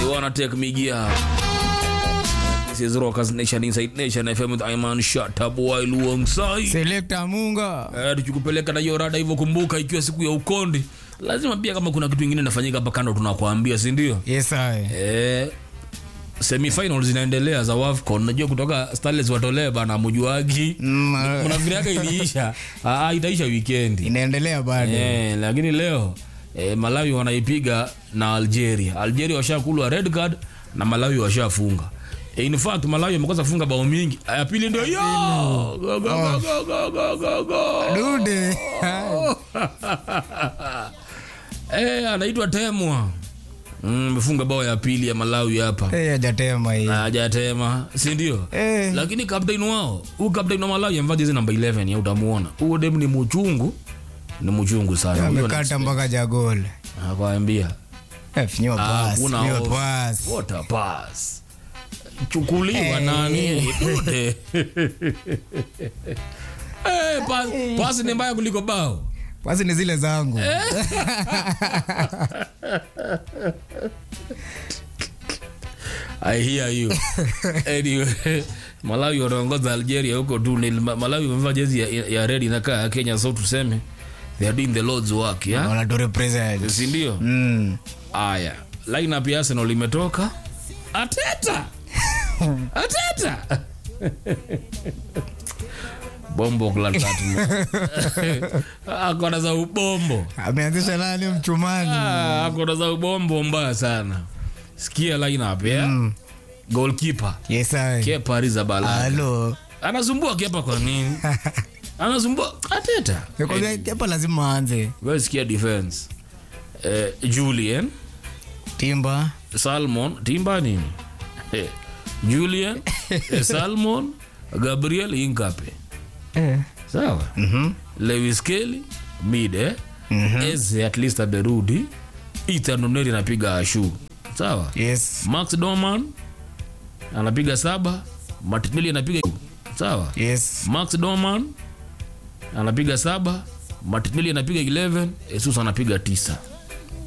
They wanna take me gear. This is Rockers Nation Inside Nation FM with Iman Shatab while alongside. Selector Munga. Eh, tukikupeleka na hiyo rada hivyo, kumbuka ikiwa siku ya ukondi, lazima pia kama kuna kitu kingine inafanyika hapa kando tunakuambia, si ndio? Yes, I. Eh, semifinals zinaendelea za WAFCON. Najua kutoka Starlets watolee bana mujuagi. Mm, uh, Mnafikiriaga iliisha? Ah, itaisha weekendi. inaendelea bado. Eh, lakini leo eh, Malawi wanaipiga na Algeria. Algeria washakulwa red card na Malawi washafunga. Eh, in fact Malawi wamekosa funga bao mingi. Ya pili ndio hiyo. Go, go, go, go, go, go, go, go. Dude. Eh, anaitwa Temwa. Mm, amefunga bao ya pili ya Malawi hapa. Eh, hajatema hii. Hajatema, si ndio? Eh. Lakini captain wao, huyu captain wa Malawi amevaa jezi namba 11 ya utamuona. Huyo dem ni mchungu. Ni mchungu sana. Huyo Amekata mpaka jagol. Nakwambia. Eh, finywa pass. Hakuna Finywa off. pass. What a pass. Chukuliwa nani? Dude. Eh, pa- pasi ni mbaya kuliko bao. Pasi ni zile zangu. I hear you. anyway, Malawi wanaongoza Algeria huko tu. Ni- Ma- Malawi wamevaa jezi ya, ya, ya red inakaa ya Kenya, so tuseme they are doing the Lord's work, yeah? Wanatu represent. Si ndio? Mm. Aya, lineup ya Arsenal imetoka. Ateta. Ateta. Bombo kula tatu. Akona za ubombo. Ameanzisha nani mchumani? Ah, akona za ubombo mbaya sana. Sikia lineup ya. Mm. Goalkeeper. Yes, I. Kepa Arrizabalaga. Halo. Anasumbua Kepa kwa nini? Anasumbua Ateta. Nikwambia hapa lazima aanze. Wewe sikia defense. Eh, Julian Timba. Salmon Timba nini? Eh, Julian eh, Salmon Gabriel Inkape. Eh. Sawa? Mhm. Lewis Kelly mid eh? Mhm. Eze at least amerudi. Ethan Oneri anapiga ashu. Sawa? Yes. Max Doman anapiga saba. Martinelli anapiga sawa? Yes. Max Doman anapiga saba. Martinelli anapiga 11. Jesus anapiga tisa.